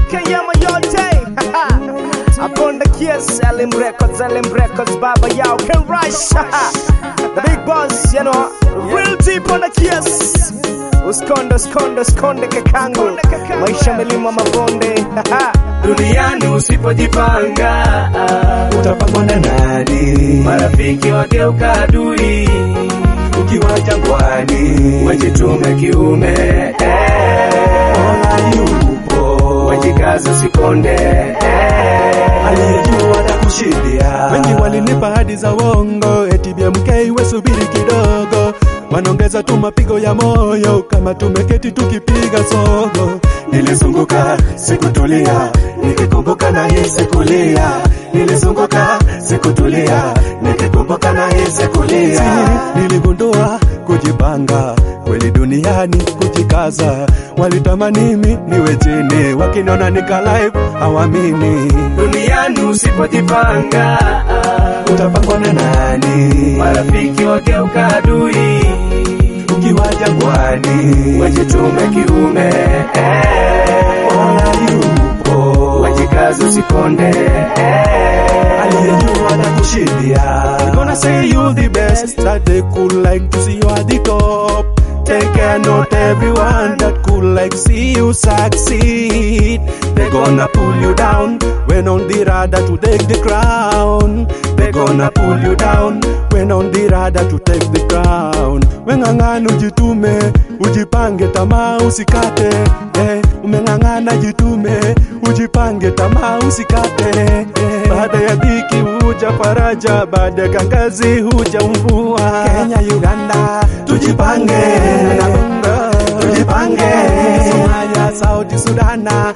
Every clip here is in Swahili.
Kayama yote Upon the kiss, Elim Records, Elim Records, Baba Yao can rush. the big boss, you know, real deep on the kiss. Uskonde, uskonde, uskonde kakangu, maisha milima mabonde. duniani usipojipanga utapangwa na nani? Marafiki wageuka adui ukiwa jangwani, wajitume kiume eh. Mola yupo, wajikaze usikonde eh. aliyejua na kushindia Wengi walinipa hadi za uongo, eti BMK we subiri kidogo, wanaongeza tu mapigo ya moyo kama tumeketi tukipiga sogo. Nilizunguka sikutulia, nikikumbuka na hisi kulia. Nilizunguka sikutulia, nikikumbuka na hisi kulia. Niligundua kujipanga kweli duniani, kujikaza. Walitamani mimi niwe chini, wakiniona nika live hawamini. Duniani usipojipanga, utapangwa na nani? Marafiki wageuka adui, ukiwa jangwani, wajitume kiume eh. Mola yupo, wajikaze usikonde eh. aliyejua na kushindia They gonna say you the best, that they could like to see you at the top. Take care, not everyone that could like see you succeed. They gonna pull you down when on the radar to take the crown. They gonna pull you down when on the radar to take the crown. Weng'ang'ana ujitume, ujipange tamaa usikate. Eh, umeng'ang'ana jitume, ujipange tamaa usikate. Eh, baada ya dhiki huja faraja, baada ya kangazi huja mvua. Kenya, Uganda, tujipange na Congo, tujipange. Somalia, Saudi Sudana,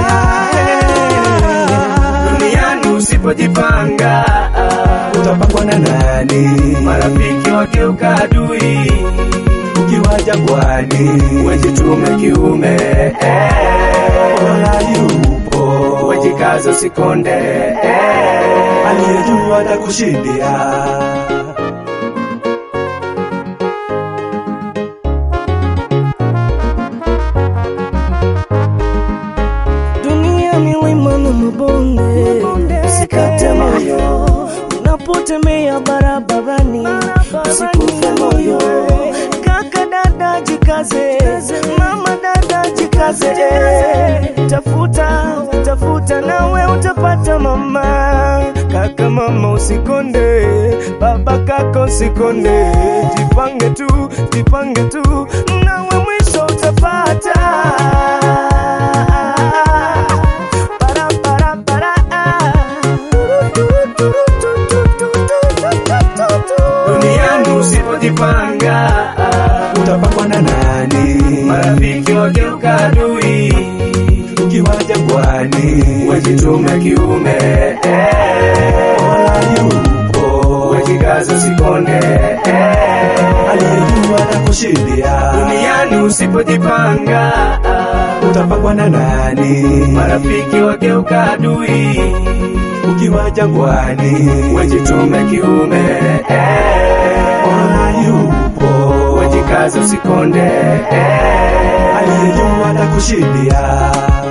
duniani usipojipanga utapangwa na nani? Marafiki wageuka adui ukiwa jangwani, wajitume kiume eh. Mola yupo, wajikaze usikonde eh. aliyejua atakushindia. Dunia milima na mabonde, usikate moyo unapotembea barabarani, usikufe moyo. Kaka dada jikaze, mama dada jikaze, tafuta tafuta, nawe utapata mama. Kaka mama usikonde, baba kaka usikonde, jipange tu, jipange tu, nawe mwisho utapata. Para, para, para. duniani usipojipanga utapangwa na nani? Marafiki wageuka adui ukiwa jangwani, wajitume kiume eh. Mola yupo, wajikaze usikonde eh. aliyejua na kushindia. Duniani usipojipanga utapangwa na nani? Marafiki wageuka adui ukiwa jangwani, wajitume kiume eh. Mola yupo, wajikaze usikonde eh. aliyejua na kushindia.